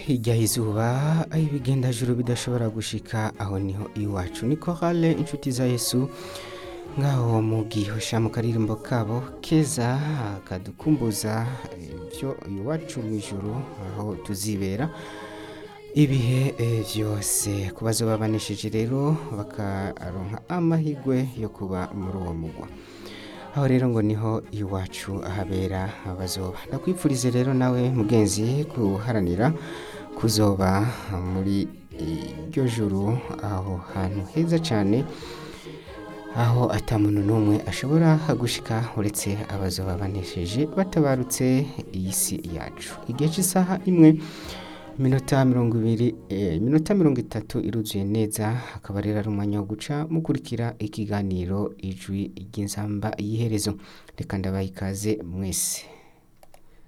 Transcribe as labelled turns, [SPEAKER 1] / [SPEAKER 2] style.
[SPEAKER 1] hirya y'izuba aho ibigendajuru bidashobora gushika aho niho iwacu ni korale inshuti za yesu ngaho mu gihosha mu karirimbo kabo keza kadukumbuza ibyo iwacu mu ijuru aho tuzibera ibihe eh, byose ku bazoba banesheje rero bakaronka amahirwe yo kuba muri uwo mugwa aho rero ngo niho iwacu ahabera abazoba ndakwipfurize rero nawe mugenzi guharanira kuzoba muri iryo juru aho hantu heza cyane aho atamuntu n'umwe ashobora gushika uretse abazoba banesheje batabarutse iyi si yacu igihe cy'isaha imwe minota mirongo ibiri eh, minota mirongo itatu iruzuye neza akaba rero ari umwanya wo guca mukurikira ikiganiro ijwi ry'inzamba y'iherezo reka ndabaha ikaze mwese